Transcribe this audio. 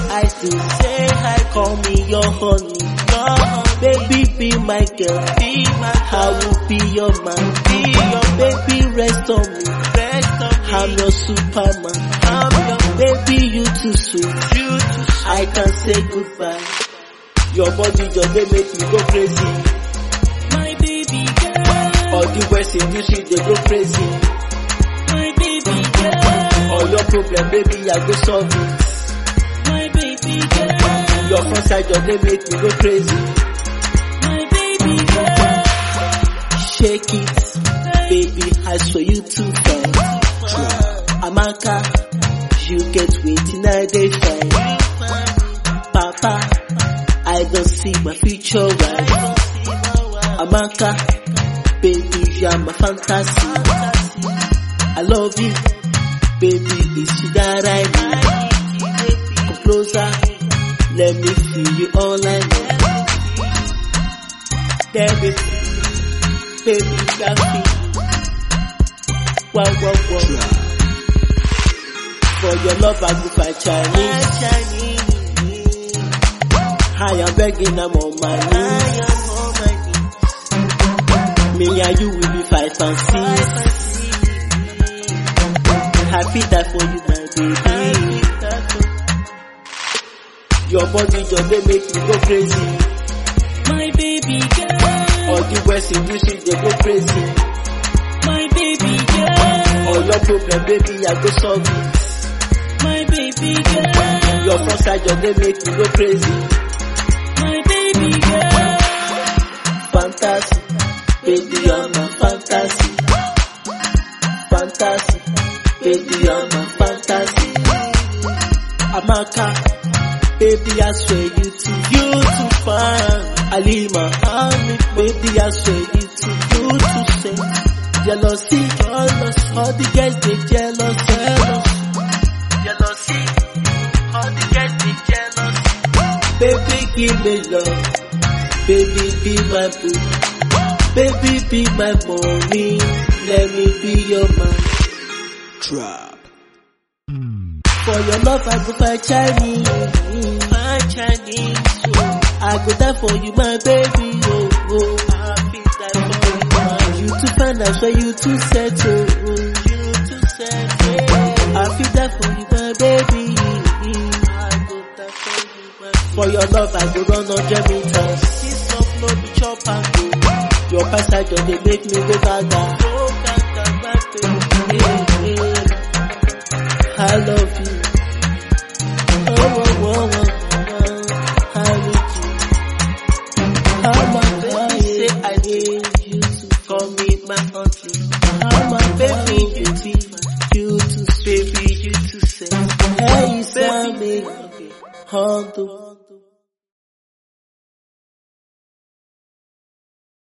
I still say hi, call me your honey. Your honey. Baby, be my girl. Be my girl. I will be your man. Be your baby, rest on me. Rest on me. I'm your superman. I'm your baby, you too sweet. You too sweet. I can say goodbye. Your body just they make me go crazy. My baby girl, All the West industry they go crazy. my baby girl, All your problem, baby, I go solve it. my baby girl, Your front side just they make me go crazy. my baby girl. Shake it, baby, I saw you too fine. Amaka, you get waiting I dey fine. Papa, I don't see my future wife. Amaka, baby, you are my fantasy. I love you, baby, it's you that I need. Come closer, let me feel you all I need. Damn it, baby, got me. Wow, wow, wow. For your love, I go fight Chinese. I am begging, I'm on my knees. Me and you will be five and six. Happy that for you, my baby. Your body just they make me go crazy. My baby girl, All the West industry they go crazy. my baby girl, All your problem, baby, I go solve it. my baby girl, Your front side just they make me go crazy. my baby girl, Fantasy, baby, you're my fantasy. Fantasy, baby, you're my fantasy. Amaka, baby, I swear you too, you too fine. Alima, honey, baby, I swear you too, you too sweet. Jealousy, jealous, all the girls they jealous, jealous. Jealousy, all the girls they jealous. Baby, give me love. Baby, be my boo. Baby, be my mommy. Let me be your man. Trap. For your love, I go find Chinese. Find Chinese. Oh. I go die for you, my baby. Oh, oh. I feel die for you, man. You too fine, I swear you too settle. You too settle. I feel die for you, my baby. I go die for you, my For your love, I go run hundred meters. This love no be chop and go. Your passage just they make me go gaga. Go gaga, my baby. Yeah, yeah. I love you. Oh, oh, oh, oh, oh, I need you. How much I say I need you to call me my auntie. How my baby you be, you to baby you to say. Hey, you saw me on the